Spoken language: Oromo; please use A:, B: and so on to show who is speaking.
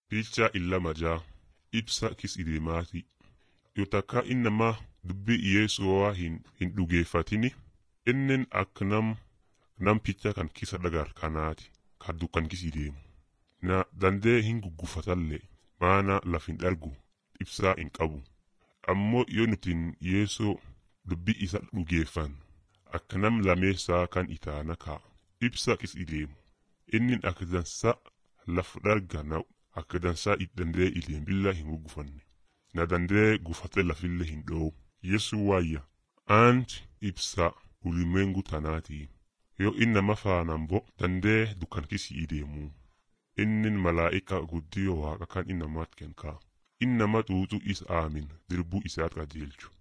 A: Piichaa illama jaa ibsa kis ideemaati. Yoo takka innamaa dubbii Yesuu'aa hin, hin dhugeeffatini innen akka nam nam picha kan kisa dhagar kanaati ka dukkan kis ideemu. Na dandee hin guggufatallee maana laf hin dhargu ibsaa hin qabu. Ammoo yoo nutin Yeesoo dubbii isa dhugeeffan akka nam lameessaa kan itaana ka'a. Ibsa kis ideemu. Innin akka dansa laf dharga na akka dansaa dandee ileen billa hin guggufanne. Na dandee gufate lafillee hin dho'u. Yesu waayya. Aanti ibsa ulimwengu tanaati. Yoo innama faanaan bo dandee dukkan kisi ideemu. Innin malaa'ika guddiyoo waaqa kan innamaat kenkaa. Innama xuuxu isa aamin dirbuu isaat qajeelchu.